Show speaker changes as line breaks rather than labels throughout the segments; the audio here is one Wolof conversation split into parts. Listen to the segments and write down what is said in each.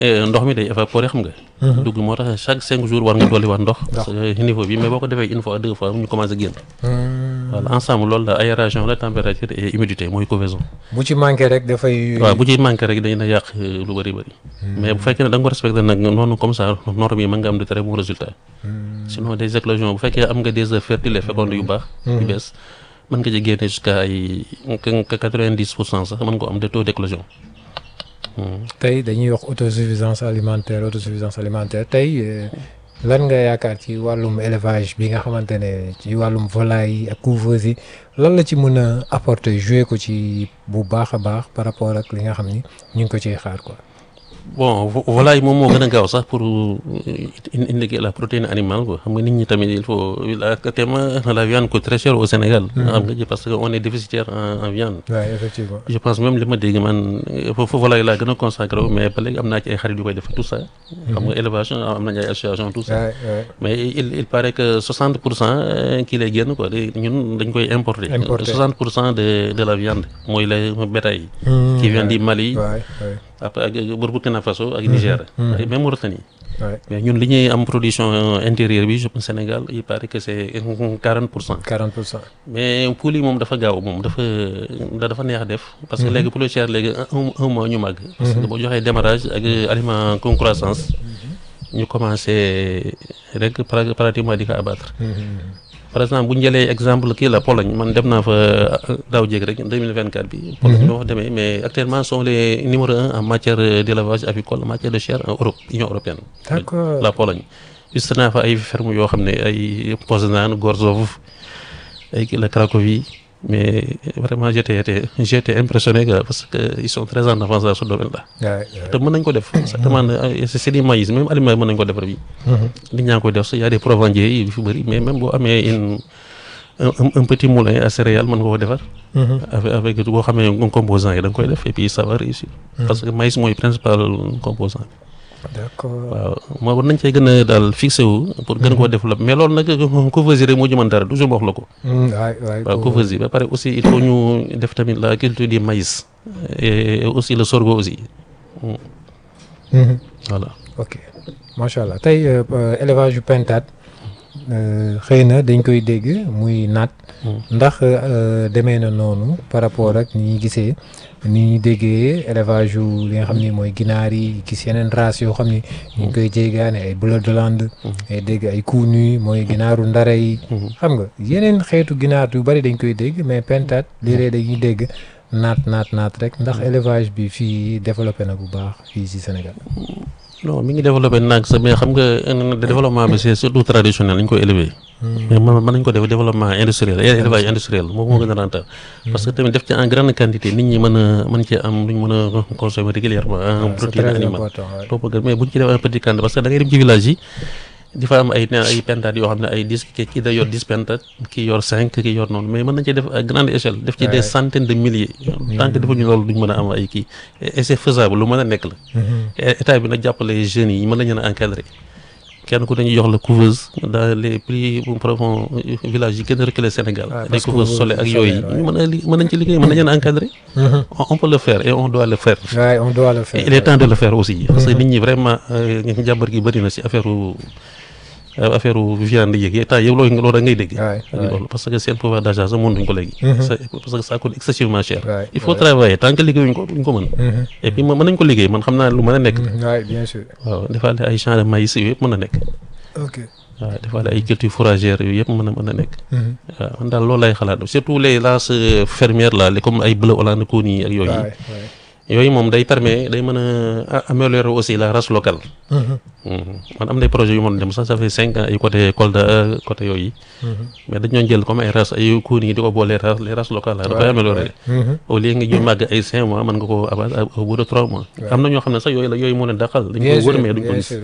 ndox mi day évaporer xam nga. dugg moo tax chaque cinq jours war nga dolli waat ndox. parce que niveau bi mais boo ko defee une fois deux fois ñu commencé génn. voilà ensemble loolu la aération la température et humidité mooy couvaison.
bu ci manqué rek dafay.
waaw bu ci manqué rek dañu na yàq lu bëri bëri. mais bu fekkee ne da nga ko respecté nag noonu comme ça norme yi mën nga am de très bons résultats. sinon des éclosions bu fekkee am nga des œufs fertiles et fécondes yu baax. yu bees mën nga ci génne jusqu'à ay quatre-vingt-dix pour cent sax mën nga ko am de taux d'éclosion.
tey dañuy wax autosuffisance alimentaire autosuffisance alimentaire tey lan nga yaakaar ci wàllum élevage bi nga xamante ne ci wàllum volaille yi ak couveuse yi lan la ci mën a apporter jouer ko ci bu baax a baax par rapport ak li nga xam ni ñu ngi ko ciy xaar quoi.
bon volaille moom moo gën a gaaw sax pour indiquer la protéine animale quoi xam nga nit ñi tamit il faut actuellement la viande coûte très cher au Sénégal. xam nga parce que on est déficitaire en en viande.
waaw effectivement.
je pense même li ma dégg man foofu volaille laa gën a consacré mais ba léegi am naa ci ay xarit yu koy def tout ça. xam nga élevage am nañu ay association tout ça. mais il il paraît que 60 pour cent kii lay génn quoi ñun dañ koy importer.
importer
60 pour cent de de la viande mooy le bétail. qui vient du Mali. après ak Burkina Faso ak Niger. ak même Mauritanie. mais ñun li ñuy am production intérieure bi Sénégal il paraît que c'est quarante pour cent.
quarante pour cent.
mais poule yi moom dafa gaaw moom dafa dafa neex def. parce que léegi poule cher léegi un un mois ñu màgg. parce que boo joxee démarrage ak aliment con croissance. ñu commencé rek pratiquement di ko abattre. par exemple bu ñu jëlee exemple kii la Pologne man dem naa fa daaw jéeg rek 2024 bi. Pologne ñoo fa demee mais actuellement sont les numéro un en matière d'élevage avicole en matière de chair en Europe Union européenne.
d'accord
la Pologne. juste naa fa ay ferme yoo xam ne ay Poznań Gorzów ay kii la Cracovie mais vraiment j'étais j'étais impressionné parce que ils sont très en avance dans ce domaine-là. te mën nañ ko def. exactement c'est du maïs même aliment mën nañ ko defar bi. nit ñaa ngi koy def sax y a des provendiers yi fi bëri mais même boo amee une un petit moulin à céréales mën nga ko defar. avec avec boo xamee composants yi da nga koy def et puis ça va réussir. parce que maïs mooy principal composant bi.
d'accord
waaw moo war nañ cee gën a daal fixé wu pour gën koo développer mais loolu nag couveuse rek moo ci mën dara toujours ma wax la ko.
waay waay
waaw couveuse yi ba pare aussi il faut ñu def tamit la culture du maïs et aussi le sorgho aussi. voilà.
ok macha allah tey élevage yu pentade xëy na dañ koy dégg muy naat. ndax demee na noonu par rapport ak ni ñuy gisee. ni ñu déggee élevage yu li nga xam ni mooy ginaar yi gis yeneen race yoo xam ni ñu ngi koy jéegaane ay bleu de Hollande ay dégg ay kuunu mooy ginaaru ndare yi xam nga yeneen xeetu ginaar yu bari dañ koy dégg mais pentade léeg-léeg dañuy dégg naat naat naat rek ndax élevage bi fii développé na bu baax fii ci Sénégal
non mi ngi développé naag sax mais xam nga développement bi c'est surtout traditionnel lañ koy élever mais mën nañ ko def développement industriel élevage industriel moom moo gën a rentable parce que tamit def ci en grande quantité nit ñi mën a mën ci am luñ mën a consommer régulièrement en protéine animale topp mais buñ ci def un petit quantité parce que da ngay dem ci village yi di fa am ay ay pentades yoo xam ne ay dix kii da yor dix pentades kii yor cinq kii yor noonu mais mën nañ ci def à grande échelle def ci des centaines de milliers tant que defuñu loolu duñ mën a am ay kii et c'est faisable lu mën a nekk la état bi nag jàppale jeunes yi mën nañu a encadrer kenn ku dañuy jox la couveuse dans les plus profonds villages yi gën a reculé Sénégal des couveuses solaires ak yooyu ñu mën a li mën nañ ci liggéey mën nañu a encadrer on peut le faire et on doit le faire
ouais, on doit le faire
il est temps de le faire aussi parce que nit ñi vraiment jàmbar gi bëri na si affaire affaire viande yeeg temps yow loolu loolu da ngay dégg loolu parce que seen pouvoir d'achat sax mënuñ ko léegi parce que ça coûte excessivement cher il faut travailler tant que liggéeyuñ ko duñ ko mën et puis mën nañ ko liggéey man xam naa lu mën a nekk
bien sûr
waaw defaale ay champs de maïs yooyu yëpp mën a nekk
ok
waaw defaale ay cultures fourragères yooyu yëpp mën a mën a nekk waaw man daal loolu lay xalaat surtout les races fermières là comme ay bleu Hollande Kooni ak yooyu yooyu moom day permet day mën a améliorer aussi la race locale. man am na projet yu mën dem sax ça fait cinq ans ay côté Kolda côté yooyu. mais dañoo jël comme ay race ay kuun yi di ko boole race les races locales la dafay améliorer. au lieu nga ñu màgg ay cinq mois mën nga ko abattre au bout de trois mois. am na ñoo xam ne sax yooyu la yooyu moo leen dàqal. dañ koy wër mais duñ ko gis.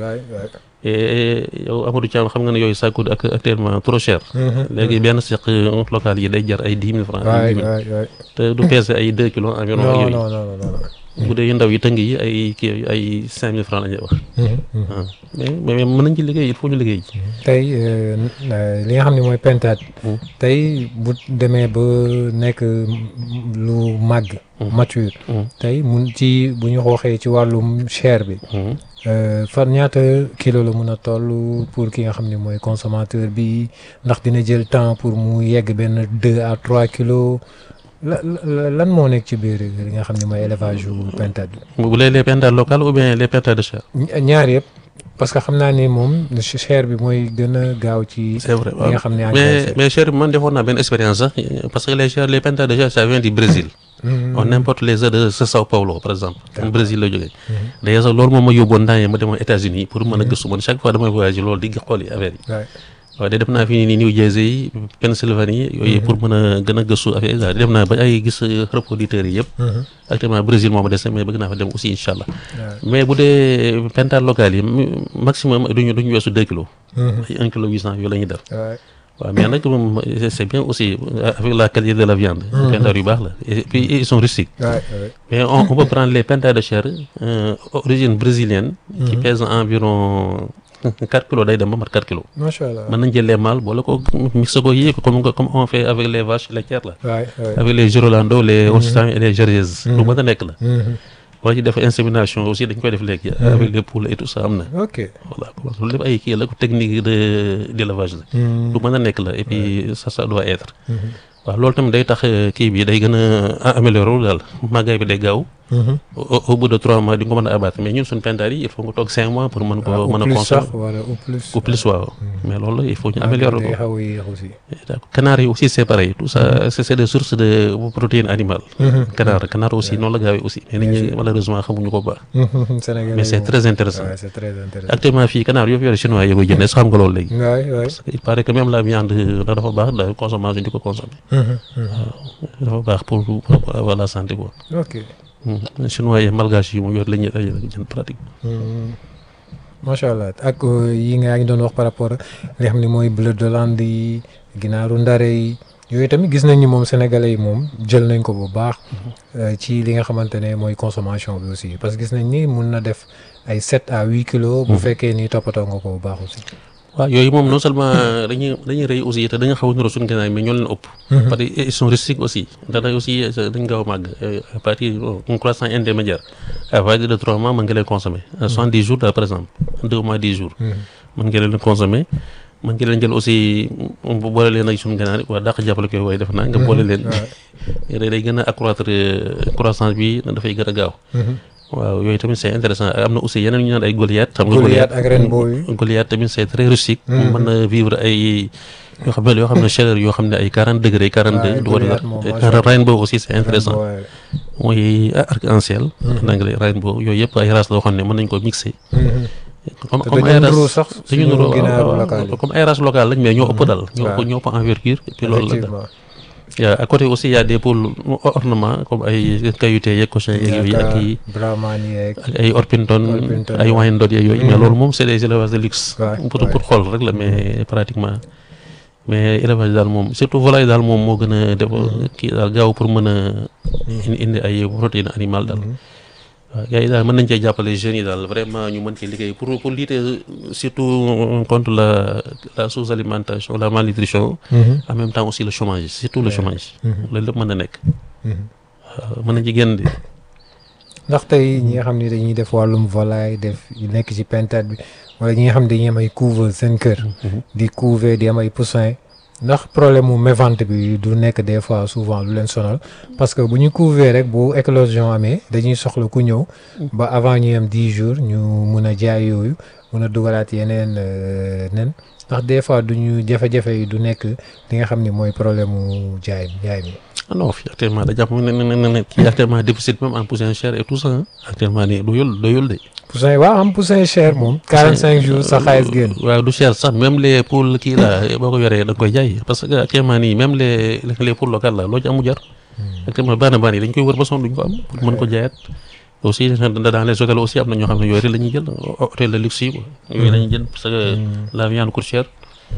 et yow Amadou Thiam xam nga ne yooyu ça coûte actuellement trop cher. léegi benn seq local yi day jar ay dix mille francs. te du peser ay deux kilos environ.
non non non
bu dee yu ndaw yi tëng yi ay kii ay cinq mille francs la ñuy wax. waaw mais mais mën nañ ci liggéey il faut ñu liggéey ci.
tey li nga xam ne mooy pentade. tey bu demee ba nekk lu màgg. mature. tey mun ci bu ñu xooxee ci wàllum chair bi. fan ñaata kilo la mun a toll pour ki nga xam ne mooy consommateur bi ndax dina jël temps pour mu yegg benn deux à trois kilos la lan moo nekk ci biir li nga xam ne mooy élevage yu pentade bi.
bu dee les pentades locales ou bien les pentades de chair.
ñaar yëpp parce que xam naa ni moom chair bi mooy gën a gaaw ci.
c'est vrai
li nga xam ne
mais mais chair bi man defoon naa benn expérience sax parce que les chair les pentades de chair ça vient du Brésil. on importe les œufs de Sao Paulo par exemple. am Brésil la jógee. d'ailleurs sax loolu moom ma yóbboon temps yii ma demoon États-Unis pour mën a gëstu man chaque fois damay voyager loolu di xool yi affaire yi. waaw de def naa fi nii New Jersey Pennsylvanie yooyu pour mën a gën a gëstu affaire yi def naa ba ay gis reproducteurs yi yëpp. actuellement Brésil moom a des mais bëgg naa fa dem aussi incha allah. mais bu dee pentades locales yi maximum duñu duñu weesu deux kilos. ay un kilo huit cent yooyu la ñuy def. waaw mais nag moom c'est bien aussi avec la qualité de la viande. pentades yu baax la et puis ils sont rustiques. mais on on peut prendre les pentades de chair origine brésilienne. qui pèsent environ. 4 kilos day dem ba mat 4 kilos.
macha allah
mën nañ jël les mâles boole ko mixé ko yii comme comme on fait avec les vaches laitières là.
waay waay
avec les Girolando les Holstein et les Jerseys. lu mën a nekk la. wala ci def insémination aussi dañ koy def léegi. avec les poules et tout ça am na.
ok
voilà loolu lépp ay kii la technique de d'élevage la. lu mën a nekk la et puis ça ça doit être. waaw loolu tamit day tax kii bi day gën a améliorer wu daal màggaay bi day gaaw. au bout de trois mois di nga ko mën a abattre mais ñun suñu pentades yi il faut nga toog cinq mois pour mën ko mën a consommer
wala au plus
ou plus waaw mais loolu il faut ñu améliorer
day
ko
xaw a yéex aussi.
d'accord canard yi aussi c'est pareil tout ça c'est c'est des sources de protéines animales canard canard aussi noonu la gaawee aussi mais nit ñi malheureusement xamuñu ko baax
Sénégalais
mais c'est
moom.
très intéressant
Ouais, c'est très intéressant.
actuellement fii canard yoo fi yore chinois yi koy jëndee sax xam nga loolu léegi
waay waay.
parce que il paraît que même la viande da dafa baax la consommation di ko consommer dafa baax pour pour avoir la santé quoi
ok.
Hmm. chinois yi malgache yi moom yor la ñuy la ñuy jënd pratique
macha allah ak euh, yi nga yaa ngi doon wax par rapport ak li nga xam ne mooy bleu d'Hollande yi ginaaru ndare yi yooyu tamit gis nañ ni moom sénégalais yi moom jël nañ ko bu baax euh, ci li nga xamante ne mooy consommation bi aussi parce que gis nañ ni mun na def ay sept à huit kilos. bu fekkee ni toppatoo nga ko bu baax aussi.
waaw yooyu moom non seulement dañuy dañuy rëy aussi te dañu xaw a niroo suñu gànnaay mais ñoo leen ëpp. parce que ils sont rustiques aussi ndax dañ aussi dañ gaaw a màgg à partir d'une croissance intermédiaire à partir de trois mois mën nga leen consommer à soixante dix jours daal par exemple deux mois dix jours. mën nga leen consommer mën nga leen jël aussi bu boole leen ak suñu gànnaay waa dàq jàppale koy waaye def naa nga boole leen. day day gën a accroître croissance bi dafay gën a gaaw. waaw yooyu tamit c'est intéressant am na aussi yeneen ñu naan ay Goliath. xam nga
Goliath ak Rainbow yi.
Goliath tamit c'est très rustique. mën na vivre ay yoo xam ne yoo xam ne chaleur yoo xam ne ay quarante degré quarante deux. du ko
Goliath moom macha Allah.
Rainbow aussi c'est intéressant
Ouais.
mooy arc-en-ciel. en anglais Rainbow yooyu yëpp ay races loo xam ne mën nañ ko mixer. comme
te
comme
dañoo
ay
nuroo
races
sax
dañu
suñu
nuroo
ginaaru
waaw,
local yi.
waaw, comme ay races locales lañ mais ñoo ëpp dal. ñoo ëpp
Ouais.
ñoo ëpp envergure et puis loolu la daal.
effectivement.
yaa à côté aussi y a des poules ornement comme ay kayute yeeg cochon yeeg yooyu ak yi.
Brahman yeeg.
ak ay Orpington
Orpington,
ay
ouais.
Wyandotte yeeg yooyu mais loolu moom c'est des élevages de luxe
Ouais,
pour
ouais.
pour xool rek la mais pratiquement mais élevage daal moom surtout volaille daal moom moo gën a def kii daal gaaw pour mën a indi indi ay protéines animales daal waaw gars yi daal mën nañ cee jàppale jeunes yi daal vraiment ñu mën ci liggéey pour pour lutter surtout contre la la sous-alimentation la malnutrition en même temps aussi le chômage surtout le chômage loolu lépp mën na nekk waaw mën nañ ci génn de
ndax tey ñi nga xam ne dañuy def wàllum volaille def yu nekk ci pentade bi wala ñi nga xam ne dañuy am ay couveuse seen kër. di couver di am ay poussin ndax problème mu mévente bi du nekk des fois souvent lu leen sonal parce que bu ñu couver rek bu éclosion amee dañuy soxla ku ñëw ba avant ñuy am dix jours ñu mun a jaay yooyu mun a dugalaat yeneen euh, nen ndax des fois du ñu jafe-jafe yi du nekk li nga xam ne mooy problème mu jaay jaay mi.
ah non fii actuellement da jàpp ne ne ne ne kii actuellement déficit même en poussin cher et tout ça hein. actuellement nii doyul doyul de.
poussin waaw am poussin cher moom. 45 jours sa xaalis génn.
waaw du cher sax même les poules kii la boo ko yoree da nga koy jaay parce que actuellement nii même les les poules locales la loo ci amu jar. actuellement bana bana yi dañ koy wër ba sonn duñ ko am pour mën ko jaayaat. aussi dans les hôtels aussi am na ñoo xam ne yooyu rek la ñuy jël hôtel de luxe yi quoi. yooyu la ñuy jël parce que la viande coûte cher.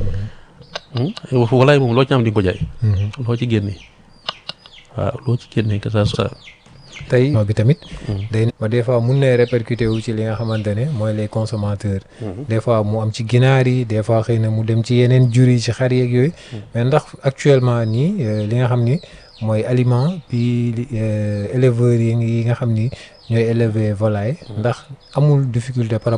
walaay moom loo ci am di nga ko jaay. loo ci génnee waaw loo ci génnee que ça soit
tey bi tamit day ba des fois mun na répercuté wu ci li nga xamante ne mooy les consommateurs des fois mu am ci ginaar yi des fois xëy na mu dem ci yeneen jur yi ci xar yeeg yooyu mais ndax actuellement nii li nga xam ni mooy aliment bi éleveurs yi nga xam ni ñooy élever volaille ndax amul difficulté par